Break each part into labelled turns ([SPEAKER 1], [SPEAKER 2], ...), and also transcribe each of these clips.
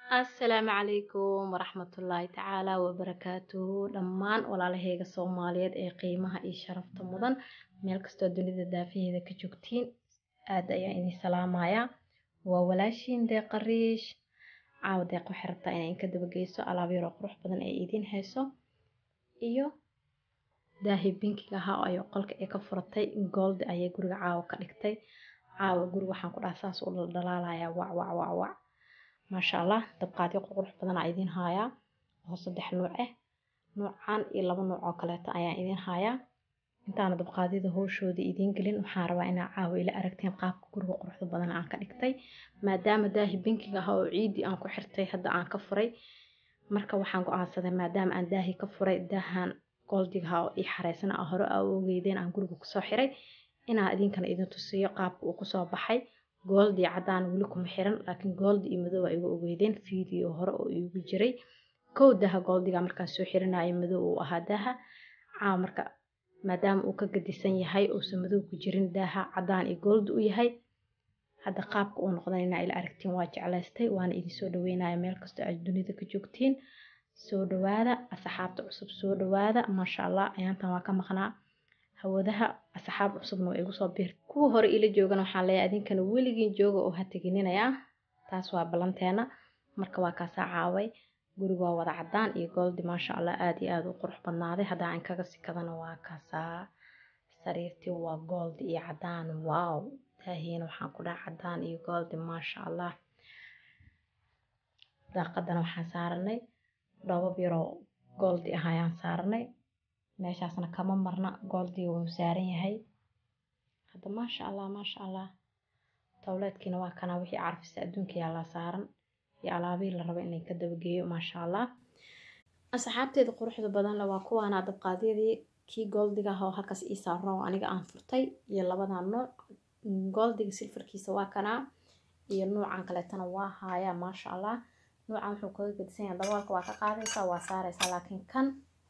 [SPEAKER 1] assalaamu calaykum waraxmatullaahi tacaala wabarakaatuhu dhammaan walaalaheyga soomaaliyeed ee qiimaha iyo sharafta mudan meel kastoo dunida daafaheeda ka joogtiin aad ayaan idin salaamayaa waa walaashiin deeqariish caawa deeq waxay rabtaa inay inka dabageyso alaab yaroo qurux badan ee idiin hayso iyo daahi binkiga ahaa ayo qolka ee ka furatay gooldi ayay guriga caawa ka dhigtay caawa guriga waxaan ku dhaha saas u dhaldhalaalayaa wac wac wac wac maasha allah dabqaadyo qurux badanaa idiin haayaa oo saddex nuuc ah nuucan iyo laba nuuc oo kaleeto ayaan idiin haayaa intaana dabqaadyada hooshooda idiin gelin waxaan rabaa inaa caawa ila aragteen qaabka guriga quruxda badan aan ka dhigtay maadaama daahi binkiga ahaa oo ciidii aan ku xirtay hadda aan ka furay marka waxaan go-aansaday maadaama aan daahi ka furay daahan goldiga ahaa oo ii xareysana a hore aa ogeydeen aan guriga kusoo xiray inaa idinkana idin tusiyo qaabka uu kusoo baxay gooldi caddaan weli kuma xiran laakiin gooldi iyo madow aa igu ogeydeen video hore oo iigu jiray kow daha gooldiga markaan soo xirinaya madow uu ahaa daaha caawa marka maadaama uu ka gadisan yahay uusan madow ku jirin daaha caddaan iyo gooldi u yahay hadda qaabka uu noqdan inaa ila aragtiin waa jeclaystay waana idin soo dhaweynaya meel kastoo aad dunida ka joogtiin soo dhawaada asxaabta cusub soo dhawaada maasha allah ayaantan waa ka maqnaa hawadaha asxaab cusubna waa igu soo biir kuwa hore ila joogana waxaan leeyahay idinkana weligiin jooga oo ha tegininayaa taas waa ballanteena marka waa kaasaa caaway guriga waa wada caddaan iyo gooldi maasha allah aada iyo aada u qurux badnaaday haddaa aan kaga sikadana waa kaasaa sariirtii waa gooldi iyo caddaan wow daahiina waxaan ku dhaha caddaan iyo gooldi maasha allah daaqadana waxaan saaranay dhoobab yaroo gooldi ah ayaan saaranay meeshaasna kama marna gooldiga wuu saaran yahay hadda maasha allah maasha allah towleedkiina waa kanaa wixii carfisa adduunka yaalaa saaran iyo alaabihii la rabo inay ka dabageeyo maasha allah asxaabteeda quruxda badanle waa kuwaana dabqaadyadii kii gooldiga ah oo halkaas ii saaran oo aniga aan furtay iyo labadan nooc gooldiga silfarkiisa waa kanaa iyo nuucan kaleetana waa haayaa maasha allah nuucan wuxuu kaga gedisan yahay daboolka waa ka qaadaysaa waa saaraysaa laakiin kan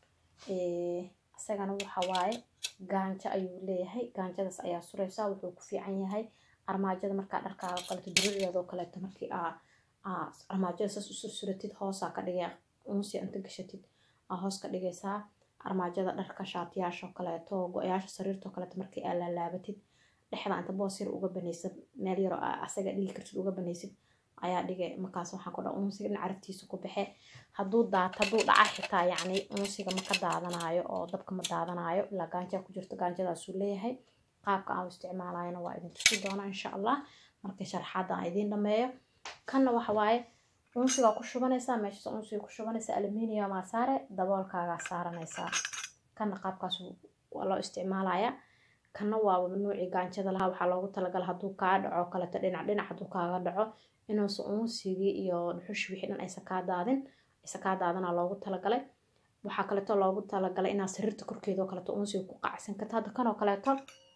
[SPEAKER 1] isagana waxa waaye gaanjo ayuu leeyahay gaanjadaas ayaa suraysaa wuxuu ku fiican yahay armaajada markaa dharkaaga kaleto durideedoo kaleeto markii aa armaajada saas u sursuratid hoosaa ka dhigay unsi inta gashatid aa hoos ka dhigaysaa armaajada dharka shaatiyaashoo kaleeto go-yaasha sariirtoo kaleeto markii aa laalaabatid dhexda inta boos yar uga banaysid meel yaroo asaga dhigi kartid uga banaysid ayaa dhigay markaas waxaan ku dhaha unsiga dhinac caraftiisa ku baxe hadduu daat hadduu dhaca xitaa yacni unsiga ma ka daadanaayo oo dabka ma daadanaayo ilaa gaanjaa ku jirto gaanjadaasuu leeyahay qaabka aan u isticmaalayana waa idin tusi doonaa insha allah markii sharaxaadda aan idiin dhameeyo kanna waxa waaye unsigaa ku shubanaysaa meeshaas unsiga ku shubanaysaa aluminiumaa saare daboolkaagaa saaranaysaa kanna qaabkaas waa loo isticmaalayaa kanna waa nuucii gaanjada lahaa waxaa loogu talagala hadduu kaa dhaco kaleto dhinac dhinac hadduu kaaga dhaco inuusan unsigii iyo dhuxush wixii dhan aysa kaa daadin aysa kaa daadana loogu talagalay waxaa kaleeto loogu talagalay inaad sariirta korkeeda oo kaleeto unsiga ku qacsan karta hadda kanoo kaleeto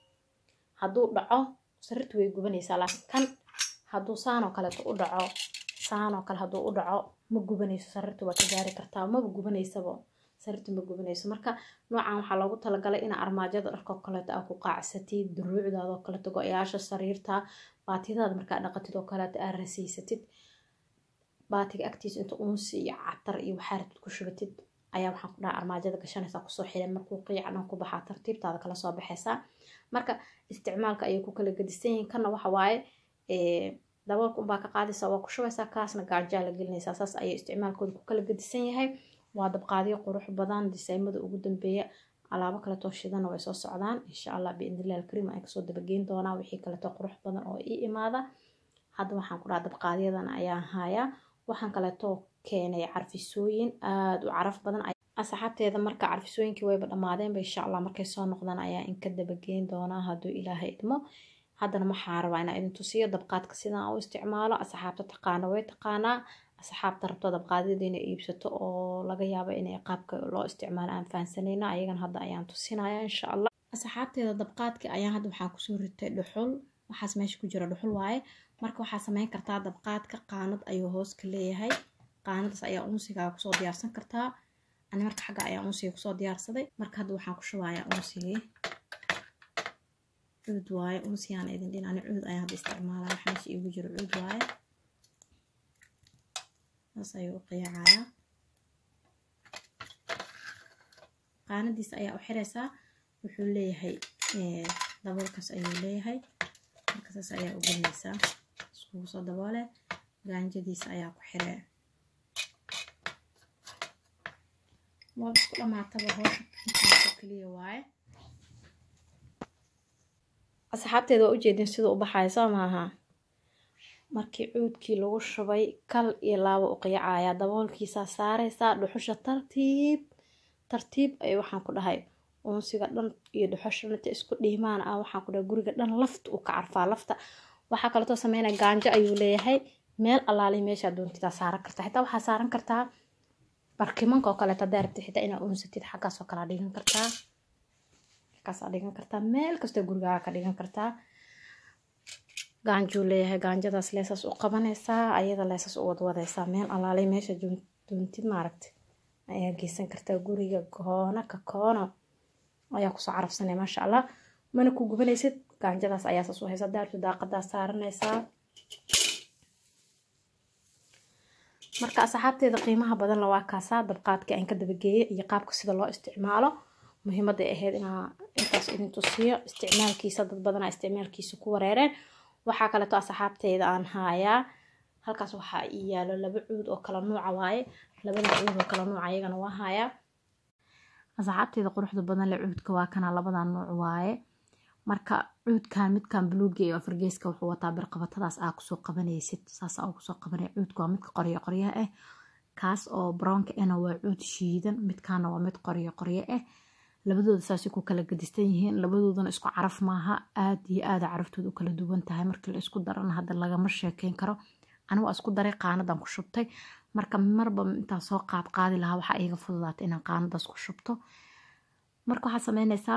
[SPEAKER 1] hadduu dhaco sariirta way gubanaysaa laakiin kan hadduu saanoo kaleeto u dhaco saanoo kale hadduu u dhaco ma gubanayso sariirta waa ka gaari kartaa maba gubanaysaba sariirta ma gubanayso marka noocan waxaa loogu talagalay ina armaajada dharkoo kaleeto aa ku qaacsatid duruucdaadoo kaleeto go-yaasha sariirta baatidaada markaa dhaqatid oo kaleeto aa rasiisatid baatiga agtiisa inta unsi iyo catar iyo waxaa rabtid ku shubatid ayaa waxaan ku dhaha armaajada gashanaysaa kusoo xiran markuu qiica dhan ku baxaa tartiibtaada kala soo baxaysaa marka isticmaalka ayay ku kala gedisan yihiin kana waxa waaye daboolka unbaa ka qaadaysaa waa ku shubaysaa kaasna gaajaa la gelinaysaa saas ayay isticmaalkooda ku kala gedisan yahay waa dabqaadyo qurux badan disaymada ugu dambeeya alaabo kaleetoo shidana way soo socdaan insha allah biidnillahi alkariim aan kasoo dabageyn doonaa wixii kaleeto qurux badan oo ii imaada hadda waxaan ku dhaha dabqaadyadan ayaan haayaa waxaan kaleetoo keenay carfisooyin aada u caraf badan asxaabteeda marka carfisooyinkii wayba dhammaadeenba insha allah markay soo noqdaan ayaa inka dabageyn doonaa hadduu ilaahay idmo haddana waxaa rabaa inaa idin tusiyo dabqaadka sidaan u isticmaalo asxaabta taqaana way taqaanaa asxaabta rabto dabqaadyada inay iibsato oo laga yaabo inay qaabka loo isticmaalo aan fahansanayno ayagan hadda ayaan tusinaya insha allah asxaabteeda dabqaadka ayaan hadda waxaan kusoo ritay dhuxul waxaas meesha ku jira dhuxul waaye marka waxaa sameyn kartaa dabqaadka qaanad ayuu hoos ka leeyahay qaanadaas ayaa unsigaa kusoo diyaarsan kartaa ani marka xagga ayaa unsiga kusoo diyaarsaday marka hadda waxaan ku shubayaa unsigii cuud waaye unsigaan idin dhin ani cuud ayaan hadda isticmaalaya wax meesha iigu jiro cuud waaye saas ayuu u qiyacayaa qaanadiisa ayaa u xiraysaa wuxuu leeyahay daboolkaas ayuu leeyahay marka saas ayaa u gelinaysaa iskugu soo daboole gaanjadiisa ayaa ku xiree waa isku dhamaataba hoosha intaasoo keliya waaye asxaabteeda waa ujeedin sida u baxayo soo maaha markii cuudkii lagu shubay kal iyo laabo u qiyacayaa daboolkiisaa saaraysaa dhuxusha tartiib tartiib ay waxaan ku dhahay uunsiga dhan iyo dhuxusha inta isku dhiimaan ah waxaan ku dhahay guriga dhan lafta uu ka carfaa lafta waxaa kaleetoo sameynaya gaanjo ayuu leeyahay meel allaali meeshaa doontidaa saaran kartaa xitaa waxaa saaran kartaa barkimanka oo kaleeto hadaa rabtid xitaa inaa uunsatid xaggaas oo kalea dhigan kartaa xaggaasaa dhigan kartaa meel kastoo gurigaaga ka dhigan kartaa gaanjuu leeyahay gaanjadaas leesas u qabanaysaa ayada leesas u wadwadaysaa meel alaalay meesha doontid maaragta ayaa geysan kartaa guriga koona ka koono ayaa kusoo carafsanaya maasha allah mana ku gubanaysid gaanjadaas ayaa saas u haysa daartu daaqadaa saaranaysaa marka asxaabteeda qiimaha badan la waa kaasaa dabqaadkii aan ka dabageeyay iyo qaabka sida loo isticmaalo muhiimadday ahayd inaa intaas idin tusiyo isticmaalkiisa dad badanaa isticmaalkiisa ku wareereen waxaa kaleeto asxaabteyda aan haayaa halkaas waxaa ii yaalo laba cuud oo kala nuuca waaye labada cuud oo kala nuuca iyagana waa haayaa asxaabteyda quruxda badan le cuudka waa kana labada nuuc waaye marka cuudkan midkan buluuga iyo afargeeska wuxuu wataa birqabatadaas aa kusoo qabanaysid saas aa kusoo qabanaya cuudka waa midka qoryo qoryo ah kaas oo brownka ana waa cuud shiidan midkaana waa mid qoryo qoryo ah labadooda saasay ku kala gadistan yihiin labadoodana isku caraf maaha aad iyo aada caraftooda u kala duwan tahay markii la isku darana hadda lagama sheekeyn karo anigu waa isku daray qaanadan ku shubtay marka marba intaan soo qaad qaadi lahaa waxaa iiga fududaatay inaan qaanadaas ku shubto marka waxaa sameynaysaa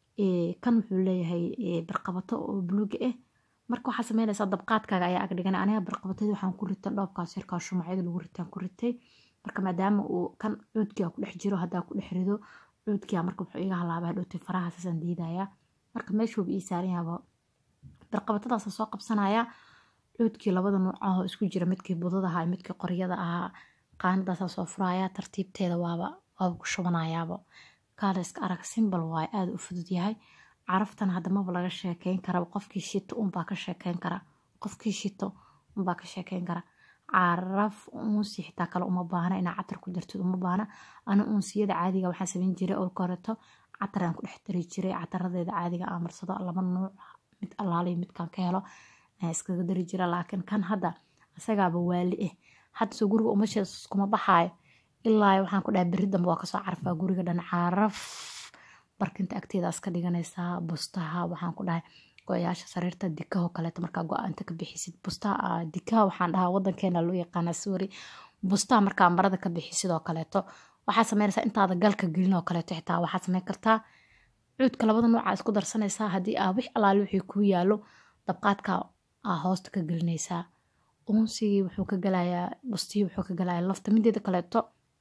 [SPEAKER 1] kan wuxuu leeyahay birqabato oo buluuga ah marka waxaa sameynaysaa dabqaadkaaga ayaa ag dhigan aniga birqabatadii waxaan ku ritan dhoobkaas yarkaa shumacyada lagu ritaan ku ritay marka maadaama uu kan cuudkiga ku dhex jiro haddaa ku dhex rido cuudkiga marka wuxuu iga halaaba hadhowtay faraha saasaan diidayaa marka meeshuuba ii saaran yaaba birqabatadaasa soo qabsanaya cuudkii labada nuuc ahoo isku jira midkii budada ahaa midkii qoryada ahaa qaanadaasaa soo furaya tartiibteeda waaba waaba ku shubanayaaba kaaliska arag simbal waaye aada u fudud yahay caraftan hadda maba laga sheekeyn kara qofkii shito unbaa ka sheekeyn kara qofkii shito unbaa ka sheekeyn kara caraf uunsi xitaa kale uma baahna inaa catar ku dartid uma baahna ana uunsiyada caadiga waxaa sameyn jiray oo koreto catar aan ku dhex dari jiray cataradeeda caadiga aan marsado laba nuuc mid allaaliyo midkaan ka helo ayaan iskaga dari jira laakiin kan hadda isagaaba waali ah hadda soo guriga umashees kuma baxaayo ilaa waxaan ku dhahay berri dambe waa kasoo carfaa guriga dhan caraf barkinta agteeda iska dhiganaysaa bustaha waxaan ku dhahay go-yaasha sariirta dikaho kaleeto markaa go-aanta ka bixisid bustaha dikaha waxaan dhahaa wadankeena loo yaqaana suuri bustaha markaa marada ka bixi sidoo kaleeto waxaa sameynaysaa intaada galka gelin oo kaleeto xitaa waxaa sameyn kartaa cuudka labada nooca isku darsanaysaa haddii aa wix alaali wixii kuu yaalo dabqaadka aa hoosta ka gelinaysaa uunsigii wuxuu ka galayaa bustihii wuxuu ka galayaa lafta mideeda kaleeto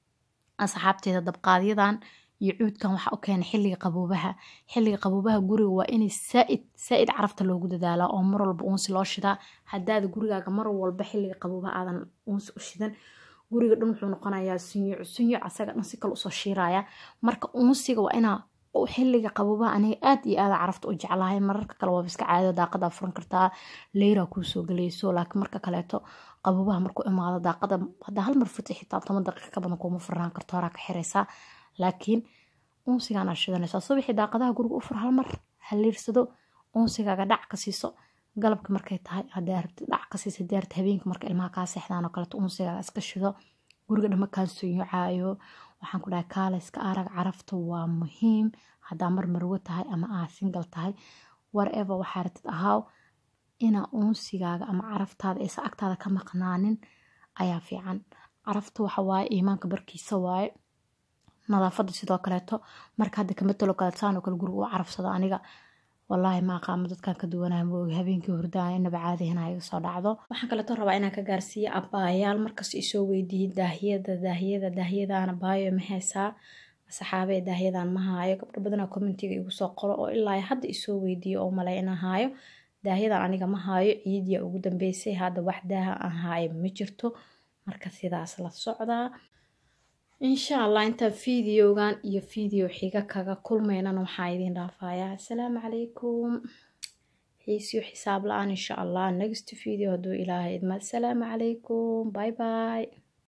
[SPEAKER 1] asxaabteeda dabqaadyadan iyo cuudkan waxaa u keenay xilliga qaboobaha xilliga qaboobaha guriga waa inay saaid saaid carafta loogu dadaalaa oo mar walba uunsi loo shidaa hadaada gurigaaga mar walba xilliga qaboobaha aadan uunsi u shidan guriga dhan wuxuu noqonayaa sunyuc sunyuc asaga dhan si kale usoo shiiraya marka uunsiga waa inaa xilliga qaboobaha aniga aad iyo aada carafta u jeclahay mararka kale waaba iska caado daaqadaa furan kartaa leyra kuusoo galayso laakiin marka kaleeto qaboobaha markuu imaado daaqada haddaa hal mar futi xitaa toban daqiiqa ka badan kuuma furnaan karto horaa ka xiraysaa laakiin uunsigaan aa shidanaysaa subaxii daaqadaha guriga u fur hal mar haliirsado uunsigaaga dhac ka siiso galabka markay tahay hadaa rabtid dhac ka siiso daarta habeenka marka ilmaha kaa seexdaan oo kaleeto uunsigaaga iska shido guriga dhama kaan sunyucaayo waxaan ku dhahay kaalayska arag carafta waa muhiim haddaa mar marwo tahay ama aa singal tahay whatever waxaa ratid ahaaw inaa uunsigaaga ama caraftaada aysa agtaada ka maqnaanin ayaa fiican carafta waxa waaye iimaanka barkiisa waaye nadaafada sidoo kaleeto marka hadda kama talo kale saan oo kale guriga u carafsado aniga wallaahi ma aqaamo dadkan ka duwanaa moogi habeenkii hurdaan inaba caadihina iga soo dhacdo waxaan kaleeto rabaa inaan ka gaarsiiyo abaayaal markasta isoo weydiiyey daahiyada daahiyada daahiyadaana baayo ma haysaa saxaabee daahiyadan ma haayo gabdho badanaa commentiga igu soo qoro oo ilaa hadda isoo weydiiyo oo malay inaan haayo daahiyadan aniga ma haayo ciidiya ugu dambeysay hadda wax daaha aan haayo ma jirto marka sidaas la socdaa insha allah intaan videogan iyo video xiga kaga kulmaynana waxaa idin dhaafayaa assalaamu calaykum xiisiyo xisaab la-aan insha allah next video hadduu ilaahay idma assalaamu calaykum bye bye